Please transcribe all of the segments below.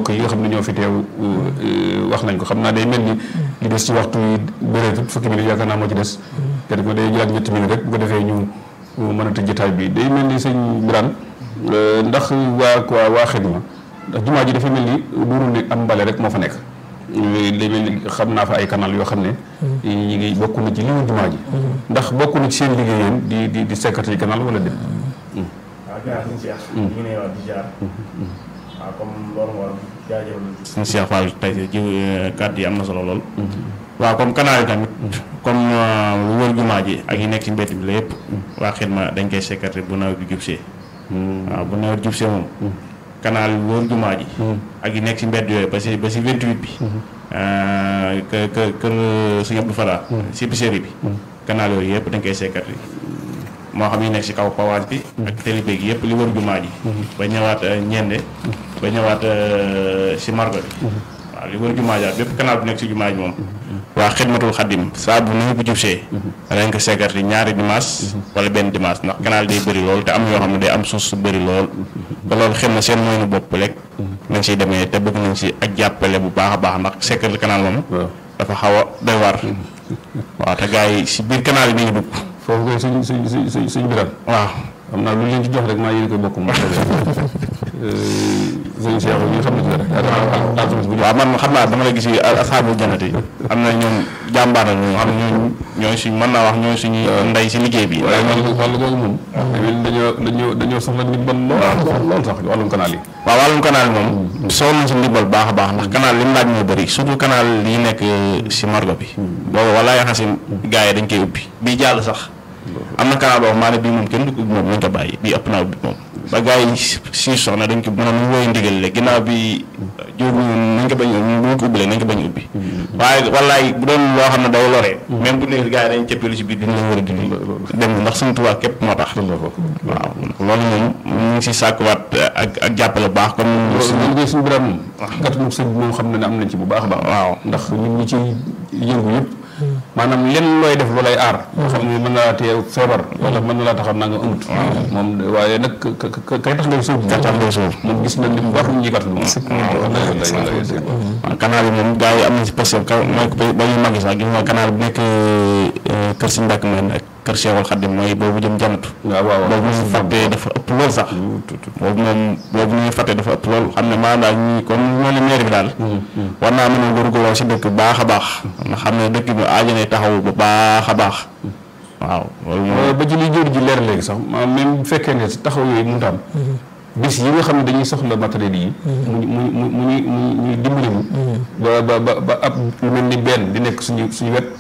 yi nga xam ne ñoo fi teew wax nañ ko xam naa day mel ni li des ci waxtu yi bëreetut fukki minutes yaakaar naa moo ci des kenn ko day jëlaat ñetti minutes rek bu ko defee ñu mën a tëj jotaay bi day mel ni sëñ Birane ndax waa waa waa xidma ndax jumaa ji dafa mel ni duuru ne am mbale rek moo fa nekk day mel ni xam naa fa ay canal yoo xam ne ñi ngi bokk na ci li mu jumaa ji ndax bokk na ci seen liggéey yéen di di di sekkati canal wala déet waaw gannaaw suñu Cheikh. ñu ngi ne waaw di jaar. waaw comme loolu moo jaajëfal. suñu Cheikh Fall tey ji kàddu yi am na solo lool. waaw comme canal yi tamit. comme lu wër jumaa ji ak yi nekk ci mbedd bi la yëpp. waa xidma dañ koy sekkati bu nawet bi jubsee. waaw bu nawet jubsee moom. canal yi wër jumaa ji. ak yi nekk ci mbedd yooyu ba si ba si 28 bi. kë kë kër Sëñ Abdou Fara. si épicerie bi. canal yooyu yëpp dañ koy sekkati. moo xam yi nekk ci kaw pawaas bi ak télébé gi yëpp li wër jumaa ji ba ñëwaat ñende ba ñëwaat ci margo bi waaw li wër jumaa ji ak bépp canal bu nekk ci jumaa ji moom waa xidmatul xaddim saa bu nu bu jubsee dañ ko seegarti ñaari dimanche wala benn dimanche ndax canal day bëri lool te am yoo xam ne day am suuf su bëri lool te loolu xëy na seen moyenu bopp rek nañ ciy demee te bëgg nañ ci ak jàppale bu baax a baax ndax seegarti canal moom dafa xaw a doy war waaw te gars yi ci biir canal yi dañuy dugg foofu koy suñ suñ suñ suñ biral waaw xam naa lu leen ci jox rek maa yéen koy bokk moom sëñ Cheikh ñu xam ne ci dara alxames bu waaw man xam naa dama la gis yi asaabu janati am na ñoom jàmbaar la ñu xam ne ñooñu ñooy suñ mën naa wax ñooy suñu ndey si liggéey bi waaye wàllu wàllu googu moom dañoo dañoo dañoo soxla ndimbal lool lool sax wàllum canal yi waaw wàllum canal yi moom soxla nañ si ndimbal baax a baax ndax canal li mu laaj moo bëri surtout canal yi nekk si margo bi boobu wala yaxasin gars yi dañ koy ubbi bii jàll sax am na canal boo xam maa ne bii moom kenn du ko ubbi moom nañ ko bàyyi bii ëpp naa ubbi moom ba gars yi si soxna dañ ko maanaam mu woy ndigal le ginnaaw bi jóor nañ ko bañ bu ko ubbi nañ ko bañ ubbi waaye wallaay bu doon loo xam ne day loree même bu nekk gars yi dañ cëppeelu si biir dina la war a dindi dem ndax suñu tubaab képp moo tax waaw loolu moom ñu ngi si sàkkuwaat ak ak jàppale bu baax comme loolu liggéey suñu biram moom gàttanu sëñ bi moom xam na ne am nañ ci bu baax a baax waaw ndax ñun ñi ci yëngu yëpp maanaam lenn looy def lu lay aar xam ne mën na laa téye feebar wala mën na laa taxaw naa nga amut moom waaye nag kay tax ngay suuf kay tax ngay suuf moom gis na li mu war ñi gàttal moom waaw canal yi moom gars yi am na si parce que mooy ba ñu màgg sax gis nga canal bu nekk kër si mbàkk man ak kër Cheikhul Khadim mooy boobu jëm janatu waaw waaw boobu ñu fàttee dafa ëpp lool sax boobu moom boobu ñuy fàttee dafa ëpp lool xam ne maanaam daal ñii comme ñoo ne maire bi daal war naa mën a góorgóorloo si dëkk baax a baax nga xam ne dëkk bi aajanee taxaw bu baax a baax waaw loolu moom ba ci li jóor ji leer léegi sax même bu fekkee ne taxaw yooyu mënut a am bis yi nga xam ne dañuy soxla matériel yi mu mu mu mu ñuy mu ñuy dimbali ñu ba ba ba ba ab lu mel ni benn di nekk suñu suñu wet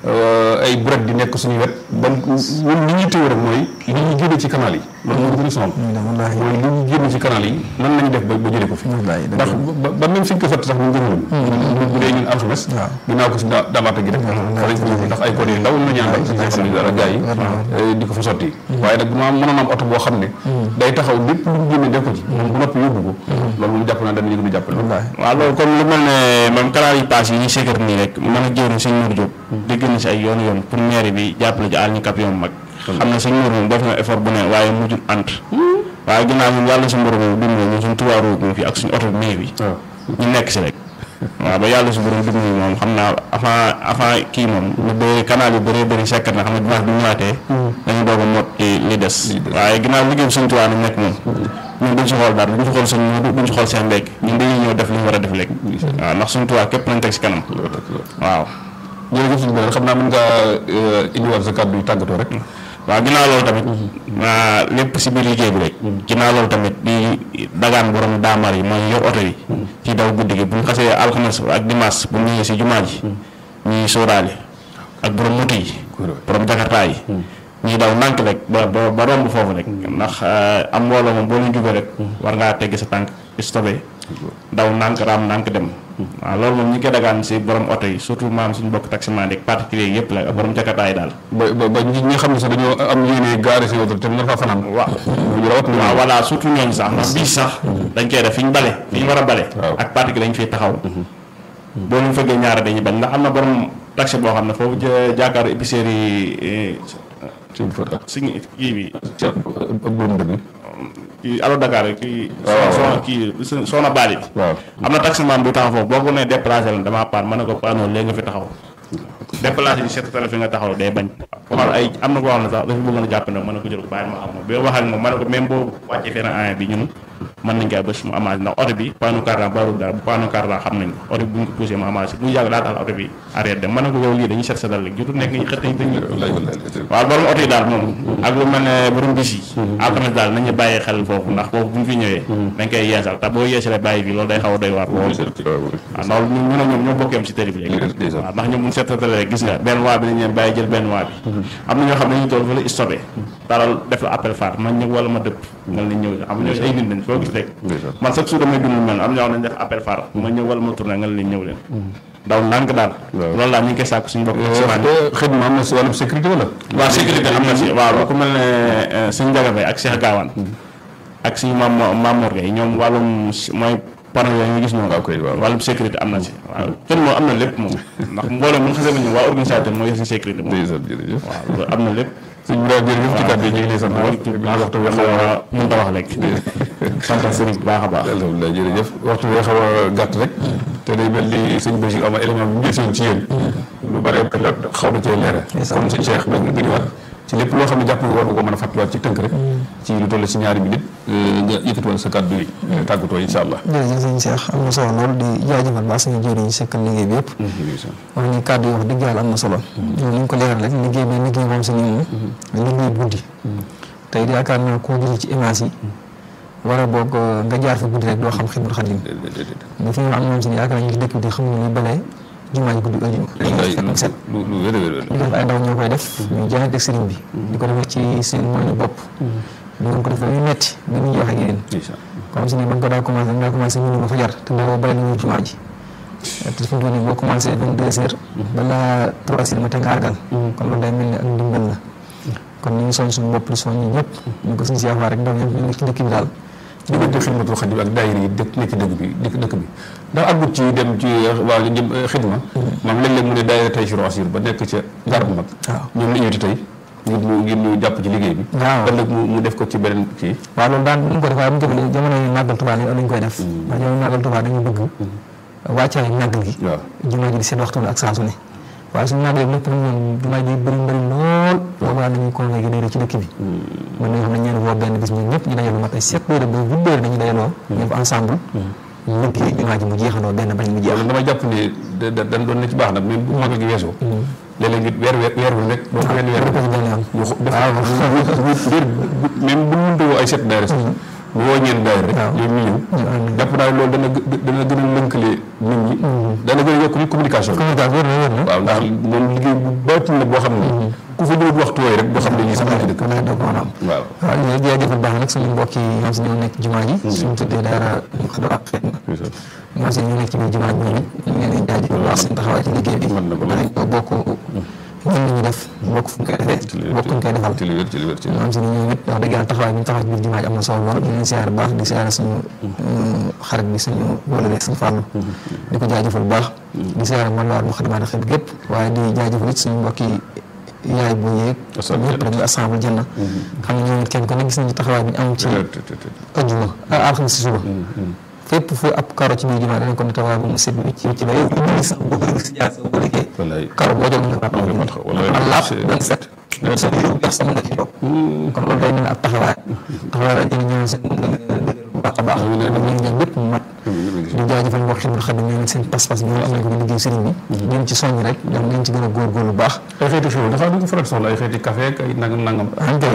ay buret di nekk suñu wet ba ñun li ñuy téye rek mooy li ñu génne ci canal yi loolu moo gën a sonal mooy li ñu génne ci canal yi nan lañu def ba ba jëlee ko fi ndax ba même suñ ko fatt sax ñu gënaloon bu dee ñun alxames ginnaaw ko si daamaata gi rek fa lañ ko yóbbu ndax ay code yu ndaw la ñu àndal suñu xam ne dara gars yi di ko fa sotti waaye nag bu ma mënoon am oto boo xam ne day taxaw lépp lu mu génne def ko ci moom bu noppi yóbbu ko loolu moom jàpp naa danañu gën a jàppale waaw loolu comme lu mel ne même canal yi paas yi ñu sékkat nii rek mën a jëwriñ sëñ Mour Diop dégg na si ay yoon yoon pour maire bi jàppale ji àll ñu kap yoon mag xam na sëñ Mour moom def na effort bu ne waaye mujjul ant waaye ginnaaw moom yàlla suñu borom moom dimbali ñun suñu tuwaaru moom fii ak suñu oto bi bi ñu nekk si rek waaw ba yàlla su borom dimbali moom xam naa avant avant kii moom lu bëri canal yu bëree bëri sekkat na xam ne dimanche bi ñu ñëwaatee dañu doog a mot li des waaye ginnaaw liggéey suñu tuwaa nag nekk moom ñun duñ si xool dara duñ si xool suñ duñ si xool seen léeg ñun dañuy ñëw def li ñu war a def léegi waaw ndax suñu tuwaa képp nañ teg si kanam waaw jërëjëf suñu beneen xam naa mën ngaa indiwaat sa kàddu yu tàggatoo rek waaw ginnaaw loolu tamit lépp si biir liggéey bi rek ginnaaw loolu tamit di dagaan borom daamar yi mooy yor oto yi ci daw guddi gi bu ñu xasee alxames ak dimanche bu ñëwee si jumaa ji ñuy sóoraale ak borom moto yi borom jakartaa yi ñuy daw nànk rek ba ba ba romb foofu rek ndax am mbooloo moom boo leen jubee rek war ngaa tegg sa tànk stopé daw nànk raam nànk dem waaw loolu moom ñi koy dagaan si borom oto yi surtout maam suñu bokk taximan ak particulier yëpp la ak borom jakartaa yi daal ba ba ba ñi nga xam ne sax dañoo am yéene gaare si oto te mën faa fanaan waaw waaw voilà surtout ñooñu sax ndax bii sax dañ koy def fi ñu bale fi ñu war a bale ak particulier lañ fiy taxaw boo leen fëggee ñaara dañuy bañ ndax am na borom taxi boo xam ne foofu jàkkaaru épicerie yi suñu kii bi ak borom dëgg kii Allo Dakar kii. waaw soxna kii soxna Bali bi. waaw am na taximan bu taxaw foofu boo ko nee déplacé la damaa paan ma ne ko paanoo léegi nga fi taxaw déplacé di seet télé fi nga taxaw day bañ waxal ay am na koo xam ne sax dafa bëggoon a jàpp ne ma ne ko jël ko bàyyi ma xam moom bi ma wax ak moom ma ne ko même boo wàccee fenn an bi ñun mën nañ koy bés mu amaat ndax oto bi paanu cardan barul dara bu paanu cardan xam nañ ko oto bi bu ñu ko poussé mu amaat bu yàgg daa tax oto bi arrêté dem ma ne ko yow lii dañuy seet seetal léegi jotul nekk ñu xët nañ dañuy wallaay wallaay waaw borom oto yi daal moom ak lu mel ne borom bis yi alxames daal nañu bàyyi xel foofu ndax foofu bu ñu fi ñëwee dañ koy yeesal te boo yeesalee bàyyi bi loolu day xaw a doy waar lool waaw loolu ñu ne ñoom ñoo bokkeem si tëri bi léegi Ndeysaan. waaw ndax ñoom bu ñu seetatalee gis nga benn waa bi nañ leen bàyyi jël benn waa bi am na ñoo xam ne dañuy toll fa la stoppé daral def la appel phare man ñëw wala ma dëpp nga leen ñëw xam nga ñooñu ay nit lañ foo gis rek Ndeysaan. man chaque jour damay dund lu mel am na ñoo xam ne dañ def appel phare ma ñëw wala ma tourné nga leen ñëw leen daw ndànk daal Waaw. loolu daal ñu ngi koy sàkku suñu bopp simaan xëy na am na si wàllum sécurité wala waaw sécurité am na si waaw ku mel ne suñu Ndiaga ak Cheikh Gawane ak suñu maam Mamour Gueye ñoom wàllum si- mooy panneau yooyu nga gis noonu waaw kay, waaw. wàllum sécurité am na si waaw kenn moom am na lépp moom ndax mboolem mu xasee ba ñëw waa organisateur moo yor si sécurité moom ndeysaan jërëjëf waaw loolu am na lépp sëñ bi daal jërëjëf ci kàddu yi ñu ngi lay sant waxtu bi waxtu bi xaw a mun ta wax léegi sant sëriñ bu baax a baax alhamdulilah jërëjëf waxtu bi xaw a gàtt rek te day mel ni sëñ Bachir am na élément bu ñu gisoon ci yéen lu bare bare xaw na cee leere kon sëñ Cheikh da nga gëniwaat ci lépp loo xam ne jàpp nga war nga ko mën a fàttaliwaat ci tënk rek ci lu toll si ñaari minute nga yëkkatiwoon sa kàddu yi tàggatoo incha allah jërëjëf sëñ Cheikh am na solo lool di jaajëfal baax suñu jëriñ yi sekkal liggéey bi yëpp wax ni kàddu yi wax dëgg yàlla am na solo loolu ni ñu ko leeral rek liggéey bi liggéey moom si nii moom liggéey guddi tey yaakaar naa koo gis ci image yi war a boog nga jaar fa guddi rek doo xam Xidmatul Xadim nga fi ñu am ñoom si yaakaar naa ñu ci dëkk bi di xamuñu ni balee jumaa ji guddi ëllëg set lu lu wér a wér ñu def ay ndaw ñoo koy def ñu jaayante ak sëriñ bi di ko defee ci seen moyen bopp di ngeen ko def dañuy metti ba ñu wax ak yéen comme si ni ba nga ko daa commencé nga commencé ñu ba fajar te booba bàyyi nañu jumaa ji te fi mu toll nii boo commencé vingt deux heures balaa trois heures matin nga àggal kon loolu day mel ni ak ndimbal la kon ñu ngi soñ suñu bopp di soñ ñi ñëpp ñu ko suñu siyaafaa rek ndaw ñëpp ñu nekk ci dëkk bi daal diggante xidmatul xadim ak daayira yi dëkk nekk dëkk bi dëkk dëkk bi ndax àggut ci dem ci waa jëm xidma maam léeg-léeg mu ne daayira tey sur asir ba nekk ca ngar bu mag waaw ñoom la invité tey ngir ñu ngir ñu jàpp ci liggéey bi waaw ëllëg mu mu def ko ci beneen kii waaw loolu daan ñu ko def waaye bu ñu ko jamono yi màggal Tuubaa lañ koy def ndax jamono màggal Tuubaa dañu bëgg wàccaay màggal gi waaw jumaa ji di seen waxtu ak saa su ne waaye suñu màggalee lépp nag ñoom jumaa ji bëri bëri lool boobaa dañuy convoqué daayira ci dëkk bi mën nañu xam ne ñeen woo benn bis ñun ñëpp ñu dajaloo mat ay sept heures ba huit heures dañuy dajaloo ñëpp ensemble liggéey jumaa ji mu jeexandoo benn bañ mu jeex loolu dama jàpp ne da da dañ doon na ci baax nag même bu magal gi weesoo léeg-léeg nit weer weer weer wu nekk doon ko wenn weer ko ci benn yoon ñu xo- def ngir même bu mënta woo ay set daayira sax ñu woo ñeen daayira rek waaw. ñoom ñu ñëw jàpp naa loolu dana gë- dana gën a lënkale nit ñi dana gën a yokk communication bi communication wér na wér na waaw ndax moom liggéey bu baatin la boo xam ne ku fa ñëwut waxtu wooyu rek doo xam ne ñii sax ci dëkk kon nag doo ko mën a am waaw waaw ñu ngi jaajëfal baax nag suñu mbokk yi ñoom si ñoo nekk jumaa ji suñu tuddee daara xadra ak xidma ñoom si ñoo nekk ci biir jumaa ji ñoom it ñu ngi leen di jaajëfal baax seen taxawaay ci liggéey bi mën na ko lool. dañ ko bokk ñun li ñu def bokk fu ñu koy defee bokk ñu koy defal ci li wér ci li wér ci li wér ñoom si ñoom it wax dëgg yàlla taxawaay bi ñu taxawaay ci biir jumaa ji am na solo lool ñu leen siyaare baax di siyaare suñu xarit bi suñu wala suñu fàllu di ko jaajëfal bu baax di siyaare man waar mu xadimaat xel gépp waaye di jaajëfal it suñu mbokk yi yaay bu yéeg Ashabul ñëpp rek ñu assemble janna xam ne ñoom it kenn ku ne gis nañu taxawaay bi ñu am ci ajjuma ah alxames si suba fépp fu ab karo ci biir jumaa danañ ko ne taxawaay bu mu set bi ci ci ba yow ñu sax boo ko si jaar sa boo liggéey wallaay karo boo jóg nga Wallaay mat xa- wallaay am laab c'est- benn set sa biir bu sa mën nga ci toog kon loolu day mel ne ab taxawaay taxawaay la jëriñ ñoom seen bu baax a baax ñu ñaan lépp mu mat di jaajëfal mbokk Xidmatul Xadim ñoom it seen pas-pas bi ñoom am nañ ko ci liggéey sëriñ bi ñoom ci soññ rek ñoom nañ ci gën a góorgóorlu bu baax ay xeeti xew dafa du ko faral soxla ay xeeti café ak ay nangam nangam am kay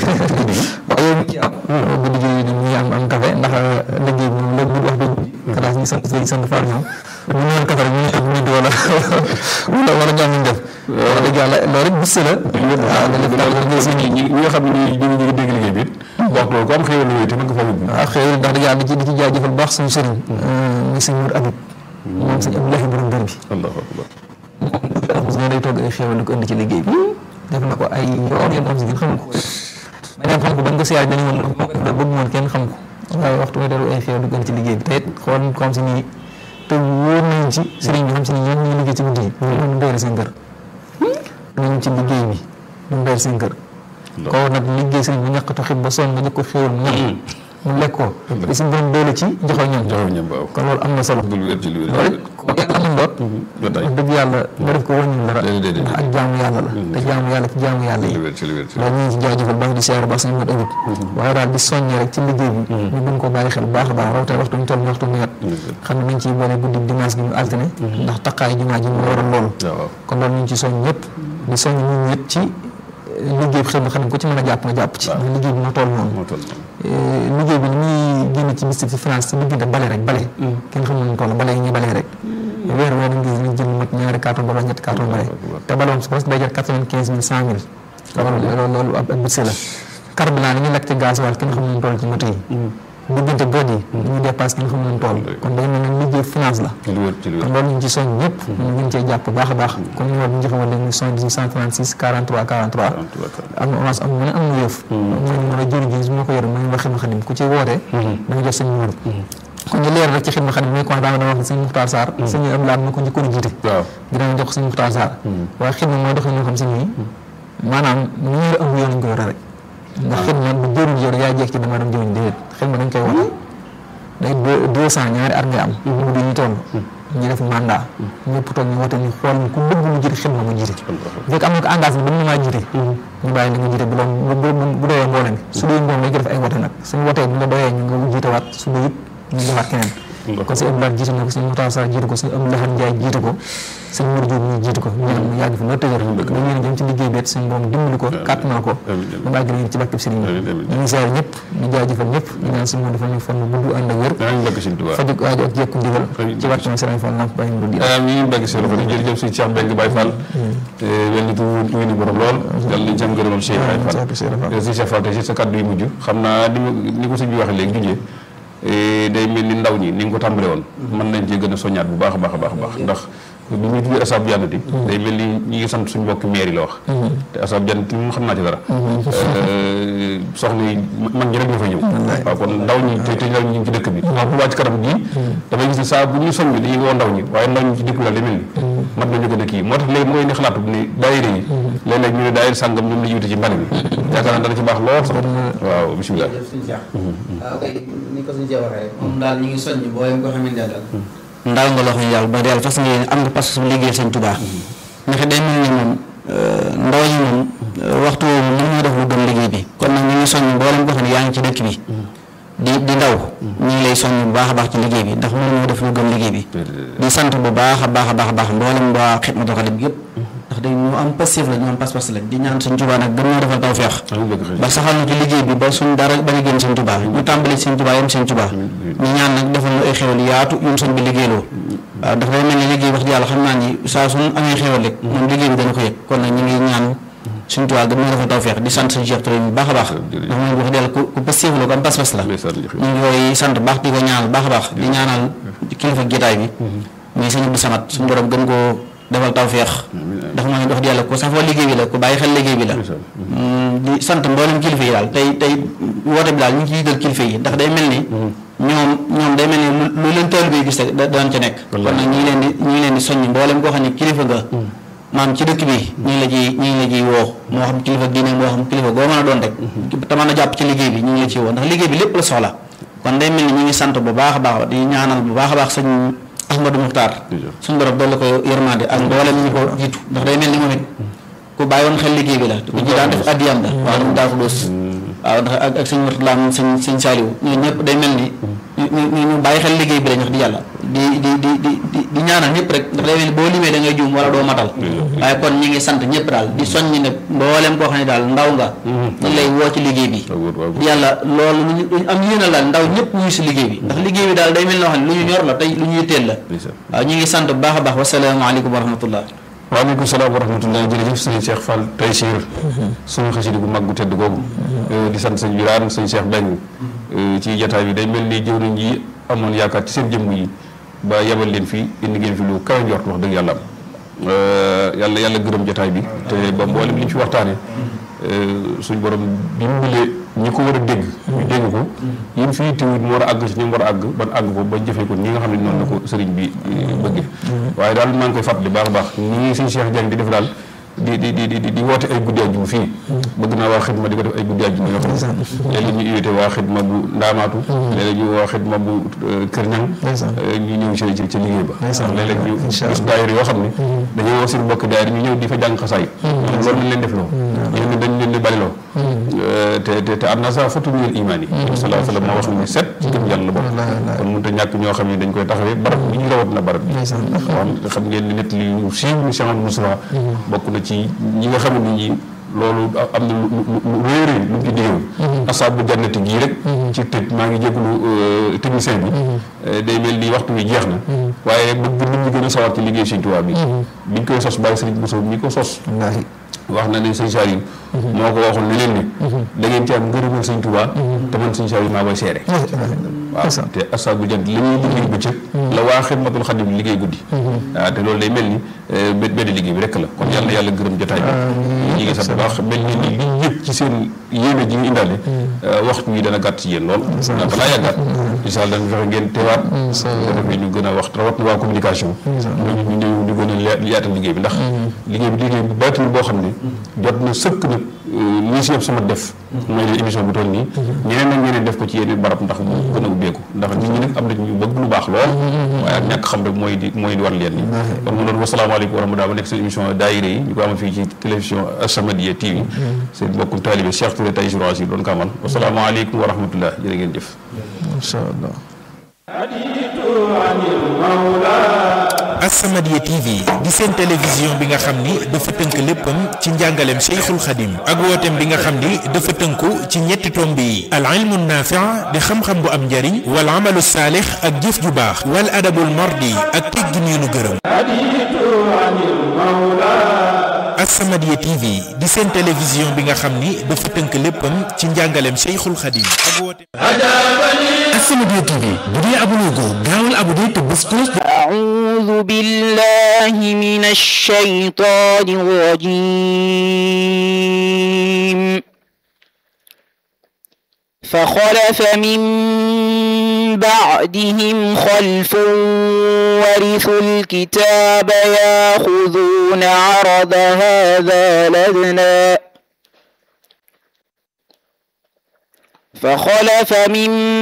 waaw yow mi ci am bu liggéey ni ñi am am café ndax liggéey bi moom léegi bu wax dëgg xalaas ñu sant sëñ sant Fall ñoom bu ñu naan café rek ñu ngi am nit wala wala wala ñoom ñu def wax dëgg yàlla loolu rek bis la waaw nga def daal liggéey si ñi ñi ñi nga xam ne ñi ñu ngi dégg liggéey bi it wax loolu ko am xéwal yooyu te mën nga fa yóbbu waaw xëy na ndax dëgg yàlla di ci di ci jaajëfal bu baax suñu sëriñ muy sëñ Mour Abib moom sëñ Abdoulahi borom dër bi allahu akbar moom ñoo day togg ay xéwal di ko indi ci liggéey bi def na ko ay yoon yoon am si ngeen xam ko ma dem xam ko bañ ko siyaar dañu woon moo ko def bëgg moon kenn xam ko waaye waxtu nga dellu ay xéwal di ko indi ci liggéey bi te it xool ko xam si nii te wóor nañ ci sëriñ bi xam si ni ñoom ñu liggéey ci guddi yi ñoom ñu doyal seen kër ñoom ci liggéey bi ñu doyal seen kër koo nag liggéey sëriñ bi ñàkk taxit ba sonn nga jëkk ko xéwal mu ñam mu lekk ko te suñu borom doole ci joxoo ñam joxew ñam waaw kon loolu am na solo lu wér ci lu wér loolu it ku yàlla mën doot ba tey wax dëgg yàlla nga def ko wàññi dara Déedéet, déedéet. ndax ak jaamu yàlla la te jaamu yàlla ci jaamu yàlla yi lu wér ci lu wér ci loolu ñu ngi ci jaajëfal baax di siyaare baax sañu mat ëwut waaye daal di soññee rek ci liggéey bi ñu gën ko bàyyi xel bu baax a baax rawatina waxtu ñu toll ni waxtu nawet xam ne nañ ciy boole guddi dimanche gi ñu altine ndax taqaay jumaa ji moo waral loolu waaw waaw kon loolu ñu ngi ci soññ ñëpp di soññ nit ñi it ci liggéey bi xel xam ne ku ci mën a jàpp nga jàpp ci ndax liggéey bi moo toll noonu moo toll noonu Eh, liggéey bi ni muy génn ci mystique ci finance ci diggante bale rek bale kenn xamul nu mu toll bale yi ñuy balee rek weer weer dañ gis ñu jënd mat ñaari carton ba ñetti carton bale te bale moom su presque day jar quatre-vingt-quinze mille cent mille loolu loolu loolu ab ab budget la carburant ni ñu lekk ci gasoil kenn xamul nu mu toll ci moto yi diggante god yi li ñuy dépasse kenn xamul nu mu toll kon day mel ne liggéey finance la ci lu wér ci lu kon wér loolu ñu ngi ci soñ ñëpp ñu gën cee jàpp bu baax a baax comme numéro bi ñu joxe woon léegi muy 78 136 43 43 am na orange am mu ne am na yëf mooy numéro jëriñ su ma ko yore mooy wax xidma xadim ku ci woote da nga jot seen numéro kon ñu leer rek ci xidma xadim muy commencé dama wax ne sëñ Muxtaar Sarr sëñ am laat ma ko njëkkoon a jiite waaw dinañ jox sëñ Muxtaar Sarr waaye xidma mooy doxee ñoo xam si nii maanaam ñu ngi am yoon lañ ko yore rek ndax xidma bu jëriñ yore yaa jeex ci dama dem jëriñ déedéet xidma dañ koy woote day deux deux cent ñaari at ngay am mu di ñu toll ñu def mandat ñëpp toog ñu wote ñu xool ku bëgg mu jiite xidma mu jiite bu fekk am na ko engagement ba mu maa jiite ñu bàyyi la nga jiite bu doon bu bu doyee mbooloo mi su doyee mbooloo mi dañu def ay wote nag suñu wotee bu la doyee ñu nga jiite waat su doyut ñu defaat keneen kon sëñ Abdoulaye jiite na ko sëñ Moussa Sarr jiite ko sëñ Abdoulaye Ndiaye jiite ko sëñ Mour Diop ñu jiite ko ñu ñaan mu yàgg fi loolu tëjër ba ñu jëm ci liggéey beet suñu borom dimbali ko kàttanal ko ba bàgg nañu ci barkeb sëriñ bi ñu ngi ziar ñëpp ñu jaajëfal ñëpp ñu ñaan suñu moom dafa ñu fan bu gudd ànd ak wér danañ bëgg Sëñ Tuubaa faju aajo ak jekku ndigal ci barke ma sëriñ Fall Lamp Baye Mourou Diop amiin bëgg seen loxo jërëjëf sëñ Cheikh Mbengue Baye Fall te wel ni tu ngi ni borom lool yàlla nañ ci am gërëmal Cheikh Baye Fall sëñ Cheikh Fall tey si sa kàddu yu mujj xam naa ni ni ko sëñ bi waxee léegi junjee day mel ni ndaw ñi ni nga ko tàmbale woon mën nañ cee gën a soññaat bu baax a baax a baax a baax ndax bi muy tudd asab jannati day mel ni ñi ngi sant suñu mbokki maire yi la wax te asab jannati moom xam naa ci dara soxna yi mag ñi rek ñoo fay ñëw waaw kon ndaw ñi te te ndaw ñi ñu ngi ci dëkk bi waaw bu wàcc kanam gii damay gis ne saa bu ñu soññ dañuy woo ndaw ñi waaye ndaw ñi ci dëkk bi daal day mel ni mat nañu gën a kii moo tax léegi mooy ni xalaatu ni daayira yi léeg-léeg ñu ne daayira sàngam ñoom la ñu wute ci mbali bi yaakaar naa dana ci baax lool sax waaw bisimilah jërëjëf suñu Cheikh waaw kay ni ko suñu Cheikh waxee rek moom daal ñu ngi soññ booyam ko xamante ne daal ndaw nga loo xam ne yàlla ba yàlla fas nga am nga parce que liggéey sëñ Tuubaa ndax day mel ni moom ndaw ñi moom waxtu woowu mën ñoo def lu gën liggéey bi kon nag ñu ngi soññ mboolem ko xam ne yaa ngi ci dëkk bi di di ndaw ñu ngi lay soññ bu baax a baax ci liggéey bi ndax mën ñoo def lu gën liggéey bi di sant bu baax a baax a baax a baax mboolem waa Xidmatul Xaadim yëpp ndax day ñu am passif la ñu am pas-pas la di ñaan sëñ Tuubaa nag gën ñoo defal tawfeex ba saxal na ci liggéey bi ba suñ dara bañ a génn sëñ Tuubaa ñu tàmbali sëñ Tuubaa yam sëñ Tuubaa ñu ñaan nag defal ñu ay xéwal yaatu yum sëñ bi liggéeyloo waaw dafa day mel ne liggéey wax yàlla xam naa ni saa suñ amee xéwal rek moom liggéey bi dana ko yëg kon nag ñu ngi ñaan sëñ Tuubaa gën ñoo defal tawfeex di sant sëñ Cheikh Touré bu baax a baax ndax moom wax dëgg ku ku passif la ku am pas-pas la ñu ngi koy sant baax di ko ñaanal baax a baax di ñaanal kilifa jotaay bi muy sëñ Abdou Samad suñu borom gën koo defal tawféex ndax mooy dox di yàlla ku safoo liggéey bi la ku bàyyi xel liggéey bi la di sant mboolem kilifa yi daal tey tey woote bi daal ñu ngi ciy jël kilifa yi ndax day mel ni ñoom ñoom day mel ni lu leen taalibe bi gis rek daan ca nekk kon nag ñu ngi leen di ñu ngi leen di soññ mboolem koo xam ne kilifa nga maam ci dëkk bi ñu ngi la ciy ñu ngi la ciy woo moo xam kilifa diine moo xam kilifa goo mën a doon rek te mën a jàpp ci liggéey bi ñu ngi la ciy woo ndax liggéey bi lépp la soxla kon day mel ni ñu ngi sant bu baax a baax di ñaanal bu baax a baax sëñ Ahmadou Muxtaar suñu borom dolli ko yërmande ak mboolem ñu ko jiitu ndax day mel ni moom it ku bàyyi woon xel liggéey bi la ku ci daan def addiyam la waaw ñu daa ko doos waaw ndax ak ak sëñ Murtala sëñ sëñ Saaliw ñoo ñëpp day mel ni ñu ñu bàyyi xel liggéey bi la ñu wax di yàlla di di di di di di ñaanal ñëpp rek ndax day mel ni boo limee da ngay juum wala doo matal waaye kon ñi ngi sant ñëpp daal di soññi ne mboolem koo xam ne daal ndaw nga ñu lay woo ci liggéey bi di yàlla loolu luñu luñu am yéenal daal ndaw ñëpp ñu si liggéey bi ndax liggéey bi daal day mel noo xam ne lu ñu ñor la tey lu ñu yitteel la waaw ñu ngi sant bu baax a baax wasalaamaaleykum wa rahmatullah waaleykum salaam wa rahmatulah jërëjëf sëñ Cheikh Fall Taysiir suñu xasida gu mag gu tedd googu di sant sëñ Birane sëñ Cheikh Beng ci jataay bi day mel ni jëw nañ ji amoon yaakaar ci seen jëmm yi ba yebal leen fi indi ngeen fi lu kawe njort wax dëgg yàlla am yàlla yàlla gërëm jataay bi te ba mboolem li ñu fi waxtaane suñ borom dimbale ñi ko war a dégg ñu dégg ko yéen fii tiwut mu war a àgg ci ñi mu war a àgg ban àgg ko ba jëfee ko ñi nga xam ne noonu la ko sëriñ bi bëgg waaye daal maa ngi koy fàttali baax a baax ñi ngi suñ Cheikh Diagne di def daal di di di di di woote ay guddi àjjuma fii bëgg naa waa xidma di ko def ay guddi àjjuma yoo xam ne léeg-léeg ñu invité waa xidma bu ndaamaatu léeg-léeg ñu waa xidma bu kër ñang ñu ñëw ci ci ci liggéey ba léeg-léeg ñu gis daayira yoo xam ne dañoo woo seen mbokk daayira ñu ñëw di fa jàng xasaay loolu lañ leen def loo ñoo ne dañ leen di baliloo te te te am na sa fatu minal imaan yi sallallahu alayhi wa sallam moo wax ne set ci gëm yàlla la bokk kon mënut a ñàkk ñoo xam ne dañ koy taxawee barab bi ñu rawat na barab bi xam xam ngeen ne nit li ñu siiw ni Cheikh Moussa bokk na ci ñi nga xam ne ñi loolu am na lu lu réeré lu mu ci diggoon asaabu jannati gii rek ci tëj maa ngi jégalu technicien bi day mel ni waxtu wi jeex na waaye bëgg nit ñi gën a sawar ci liggéey Sëñ Tuubaa bi biñ koy sos bàyyi Sëriñ Bousso ñi ko sos wax na ne sëñ Saliou moo ko waxoon ne leen ni da ngeen ci am ngërëmal sëñ Tuubaa te man sëñ Saliou maa koy seere waaw te asaabu jant li ñuy liggéey bëccëg la waa xidmatul xadim liggéey guddi waaw te loolu day mel ni benn liggéey bi rek la kon yàlla yàlla gërëm jotaay bi ñi ngi sant baax mel ni ni li yëpp ci seen yéene ji ñu indaale waxtu wi dana gàtt ci yéen lool ndax balaa yàggaat incha allah dañu fexe ngeen teewaat ko defee ñu gën a wax rawat na waa communication ñu ñu ñëw ñu gën a yaatal liggéey bi ndax liggéey bi liggéey bi baatin boo xam ne jot na sëkk nag lii si yëpp sama def mooy leen émission bu toll nii ñeneen nag ñeneen def ko ci yeneen barab ndax mu gën a ubbeeku ndax nit ñi nag am na ñu bëgg lu baax lool waaye ak ñàkk xam rek mooy di mooy di war leen ni kon mu doon wasalaamaaleykum wa rahmatulah ma nekk seen émission daayira yi ñu ko amal fii ci télévision As-Samadiyya TV seen mbokkum taalibe Cheikh Touré tay jour yi doon ko amal wasalaamaaleykum wa rahmatullah jërë ngeen jëf incha allah As-Samadiyya TV di seen télévision bi nga xam ni dafa tënk léppam ci njàngaleem Cheikhul Khadim ak wooteem bi nga xam ni dafa tënku ci ñetti tomb yi al ilmu naafi' di xam-xam bu am njariñ wal amalu saalix ak jëf ju baax wal adabul mardi ak teggin yu nu gërëm As-Samadiyya TV di seen télévision bi nga xam ni dafa tënk léppam ci njàngaleem Cheikhul Khadim ak wooteem As-Samadiyya TV bu dee abonné ko gaawal abonné te bés cloche أعوذ بالله من الشيطان الرجيم فخلف من بعدهم خلف ورثوا الكتاب ياخذون عرض هذا لدنا فخلف من